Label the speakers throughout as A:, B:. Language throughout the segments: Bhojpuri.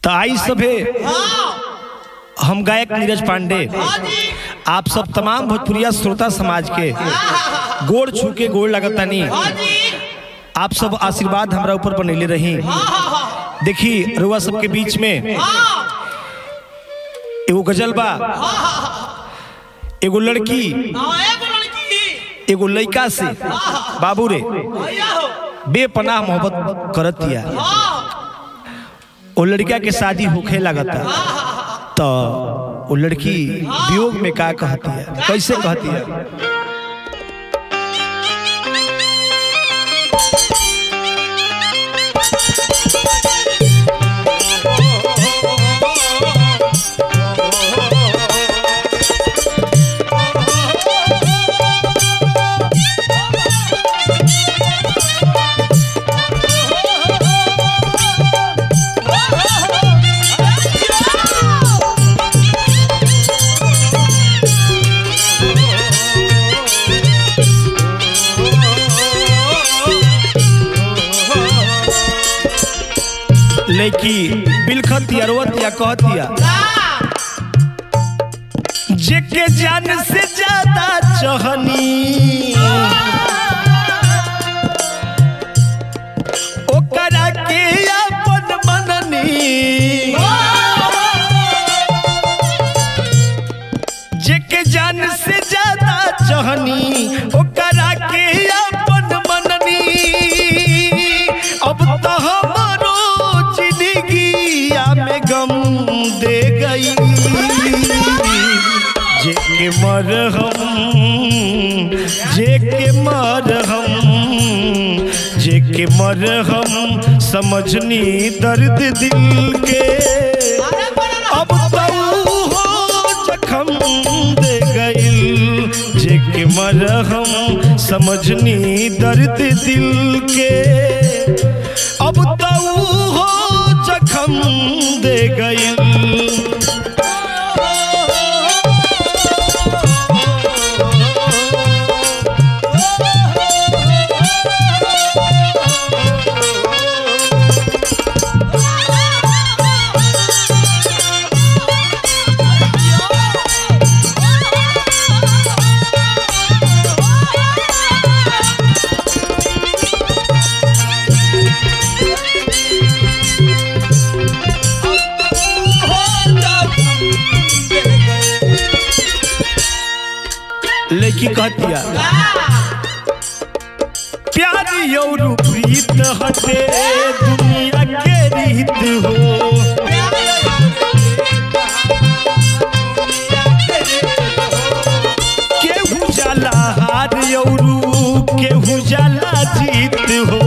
A: तो आई सभे हम गायक नीरज पांडे आप सब तमाम भोजपुरिया श्रोता समाज के गोड़ छू के गोड़ लगतानी आप सब आशीर्वाद हमरा ऊपर बनैले रही देखी रुआ सबके बीच में एगो गजल बा एगो लड़की एगो लड़का से बाबू रे बेपनाह मोहब्बत करत दिया वो लड़का के शादी होखे लगता तो वो लड़की वियोग में का कहती है कैसे कहती है लड़की बिलखत या रोवत या कहती है जेके जान से ज्यादा चहनी ओकरा के अपन मननी जेके जान से ज्यादा चहनी ओकरा के अपन मननी अब तो हमारो जिंदगिया में गम दे गई जेके मरहम जेके मरहम जेके मरहम समझनी दर्द दिल के अब तो हो जखम दे गइल जेके मरहम समझनी दर्द दिल के अब तो हो जखम दे गइल लड़की कहतिया प्यार और प्रीत हटे दुनिया के रीत हो केहू जाला हार और केहू जाला जीत हो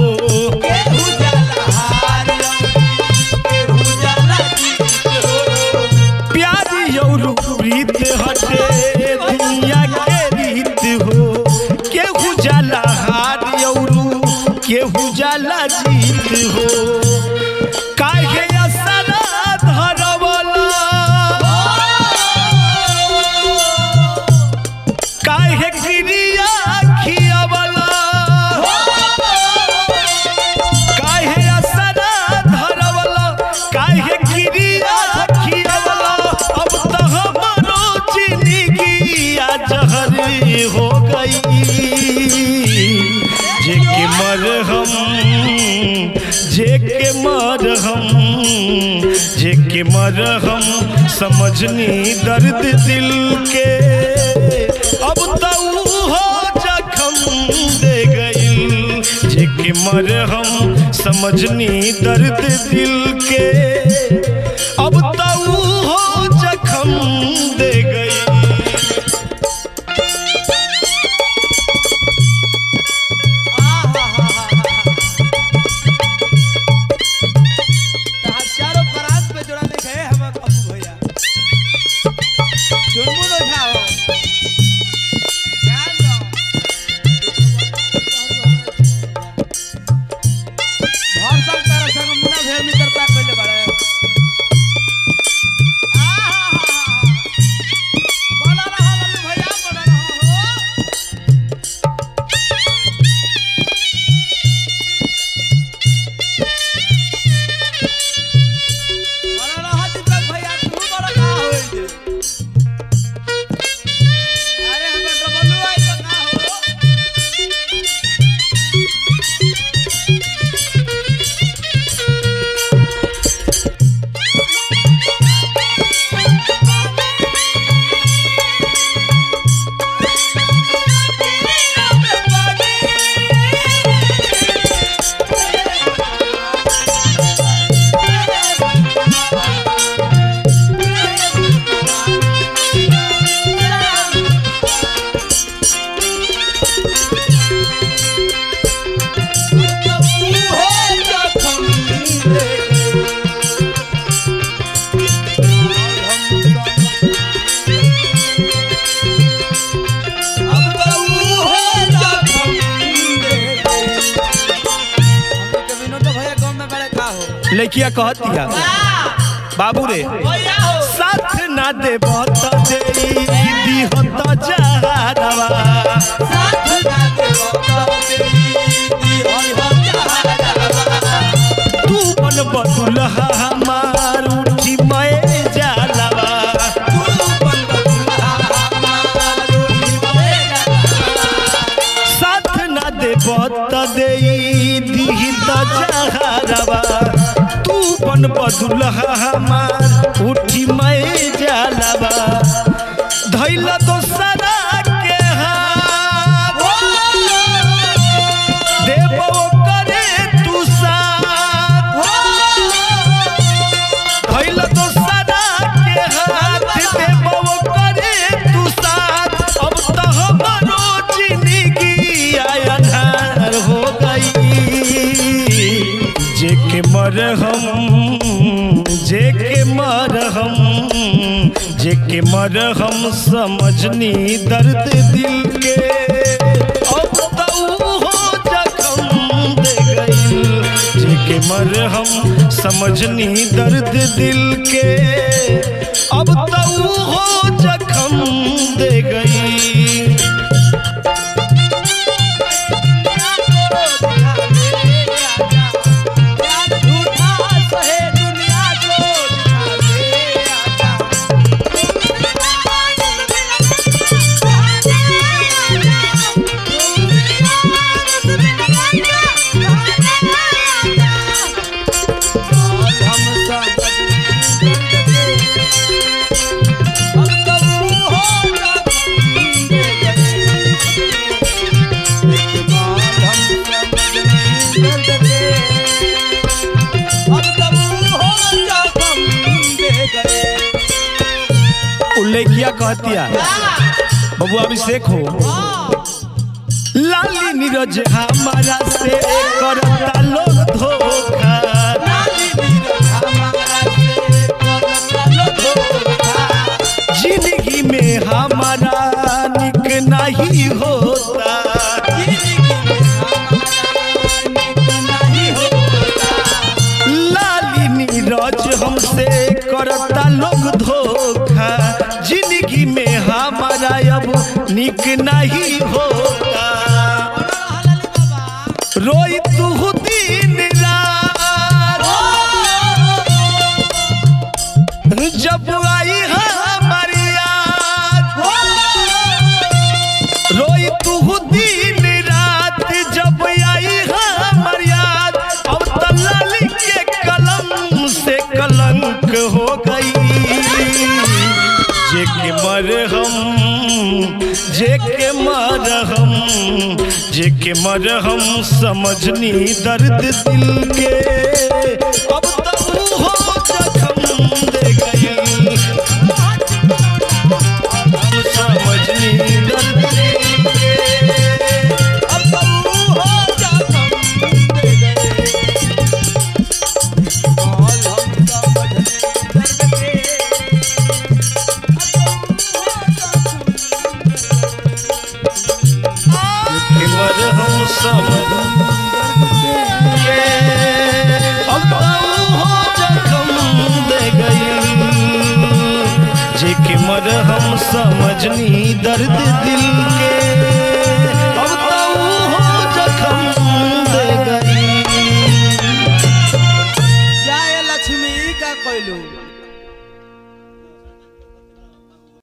A: प्यार और प्रीत हटे दुनिया के रीत हो केहू जाला हार और केहू जाला जीत हो काहे असरा धरवला काहे क्रिया खियावला काहे असरा धरवला काहे क्रिया खियावला अब तो हमारो जिंदगी जहर हो गई जेके मरहम जेके मरहम जेके मरहम समझनी दर्द दिल के अब तो हो जखम दे गइल जेके मरहम समझनी दर्द दिल के अब तो हो जखम दे गइल
B: चारों बरात पे जोड़ा लिखे है हम अपू भैया चुनमुन उठाओ ध्यान दो भर सब तारा संग मुना भेर मित्रता कइले बाड़े
A: लड़किया कहतिया बाबू रे साथ ना दे बत दे दिहत जहारवा तू बन बदुलहा हमार उठी मैं जालवा साथ ना दे बत दे दिहत जहारवा तू बन बदुलहा हमार उठी मैं जालवा धैल दोसरा के हाथ देबो करे तू साथ भइल दोसरा के हाथ देबो करे तू साथ अब तो हमरो जिंदगी अन्हार हो गई जे के मरहम जे के मरहम जे के मरहम समझनी दर्द दिल के अब तो हो जखम दे गई जे के मरहम समझनी दर्द दिल के अब तो हो जखम दे गई उल्लेखिया कहतिया बबू अभिषेक हो लाली नीरज हमारा से करता लोग धोखा जिंदगी में हमारा निक नहीं होता लाली नीरज हमसे करता लोग धोखा जिंदगी में हमारा अब निक नहीं होता रोई तू दिन रात जब आई हमारी याद रोई तू दिन रात जब आई हमर याद अब तलाली के कलम से कलंक हो गई जे के मरहम जे के मरहम जे के मरहम समझनी दर्द दिल के अब तक हो जखम दे गई समझनी दर्द दिल के के मरहम समझ के अब हो जखम दे गई जे के मरहम समझनी दर्द दिल के